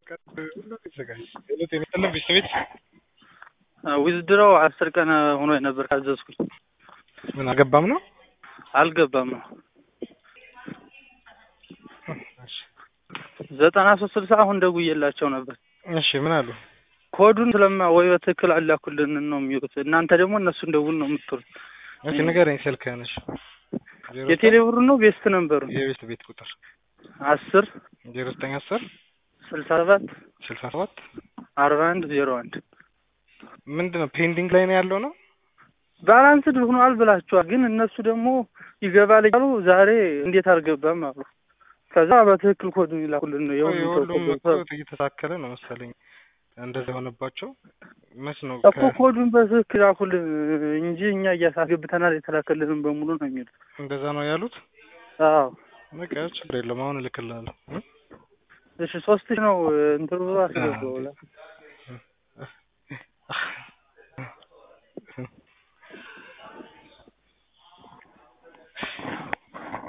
ጤና ቤት ዊዝድሮው አስር ቀን ሆኖ ነበር ካዘዝኩኝ። ምን አገባም ነው አልገባም ነው ዘጠና ሶስት ስልሳ አሁን ደውዬላቸው ነበር። እሺ ምን አሉ? ኮዱን ስለማ ወይ በትክክል አላኩልን ነው የሚሉት። እናንተ ደግሞ እነሱን ደውል ነው የምትሉት። እሺ ንገረኝ ስልክህን። እሺ የቴሌ ብሩ ነው ቤስት ነበሩ የቤት ቤት ቁጥር አስር ዜሮ ዘጠኝ አስር ስልሳ ሰባት ስልሳ ሰባት አርባ አንድ ዜሮ አንድ ምንድን ነው ፔንዲንግ ላይ ነው ያለው ነው ባላንስድ ሆኗል ብላችኋል። ግን እነሱ ደግሞ ይገባል እያሉ ዛሬ እንዴት አልገባም አሉ። ከዛ በትክክል ኮዱን ይላኩልን ነው የሁሉም እኮ የሁሉም እየተሳከለ ነው መሰለኝ እንደዛ የሆነባቸው መች ነው እኮ ኮዱን በትክክል ላኩልን እንጂ እኛ እያሳገብተናል የተላከልንም በሙሉ ነው የሚሉት። እንደዛ ነው ያሉት። አዎ በቃ ችግር የለም አሁን እልክልሃለሁ። እሺ ሶስት ሺህ ነው እንትኑ አስገባው